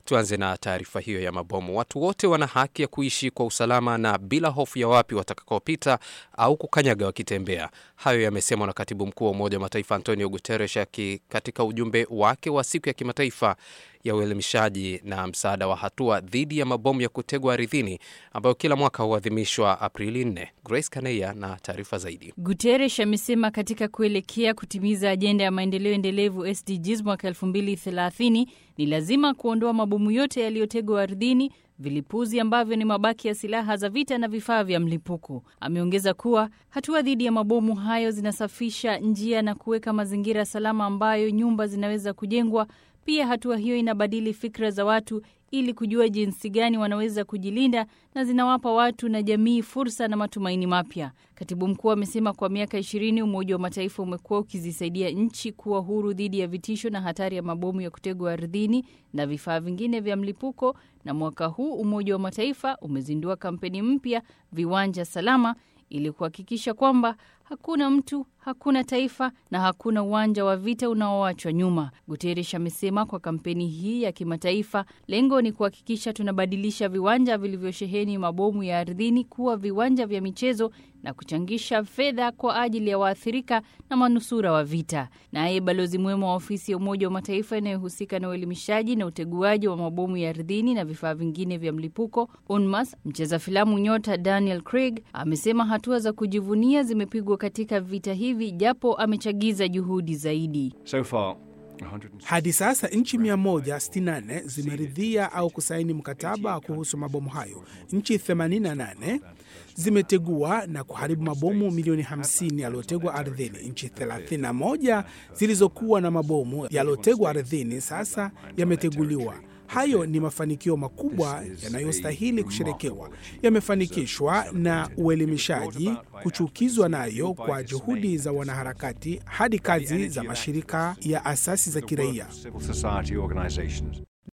Tuanze na taarifa hiyo ya mabomu. Watu wote wana haki ya kuishi kwa usalama na bila hofu ya wapi watakakopita au kukanyaga wakitembea. Hayo yamesemwa na katibu mkuu wa Umoja wa Mataifa Antonio Guterres katika ujumbe wake wa siku ya kimataifa ya uelimishaji na msaada wa hatua dhidi ya mabomu ya kutegwa ardhini ambayo kila mwaka huadhimishwa Aprili 4. Grace Kaneya na taarifa zaidi. Guterres amesema katika kuelekea kutimiza ajenda ya maendeleo endelevu SDGs mwaka 2030 ni lazima kuondoa mabomu yote yaliyotegwa ardhini, vilipuzi ambavyo ni mabaki ya silaha za vita na vifaa vya mlipuko. Ameongeza kuwa hatua dhidi ya mabomu hayo zinasafisha njia na kuweka mazingira salama ambayo nyumba zinaweza kujengwa. Pia hatua hiyo inabadili fikra za watu ili kujua jinsi gani wanaweza kujilinda na zinawapa watu na jamii fursa na matumaini mapya. Katibu mkuu amesema kwa miaka ishirini Umoja wa Mataifa umekuwa ukizisaidia nchi kuwa huru dhidi ya vitisho na hatari ya mabomu ya kutegwa ardhini na vifaa vingine vya mlipuko, na mwaka huu Umoja wa Mataifa umezindua kampeni mpya, Viwanja Salama, ili kuhakikisha kwamba hakuna mtu, hakuna taifa na hakuna uwanja wa vita unaoachwa nyuma. Guterres amesema kwa kampeni hii ya kimataifa, lengo ni kuhakikisha tunabadilisha viwanja vilivyosheheni mabomu ya ardhini kuwa viwanja vya michezo na kuchangisha fedha kwa ajili ya waathirika na manusura wa vita. Naye balozi mwema wa ofisi ya Umoja wa Mataifa inayohusika na uelimishaji na uteguaji wa mabomu ya ardhini na vifaa vingine vya mlipuko UNMAS, mcheza filamu nyota Daniel Craig amesema hatua za kujivunia zimepigwa katika vita hivi, japo amechagiza juhudi zaidi. So far, hadi sasa nchi 164 zimeridhia au kusaini mkataba kuhusu mabomu hayo. Nchi 88 zimetegua na kuharibu mabomu milioni 50 yaliyotegwa ardhini. Nchi 31 zilizokuwa na mabomu yaliyotegwa ardhini sasa yameteguliwa. Hayo ni mafanikio makubwa yanayostahili kusherekewa. Yamefanikishwa na uelimishaji, kuchukizwa nayo kwa juhudi za wanaharakati hadi kazi za mashirika ya asasi za kiraia.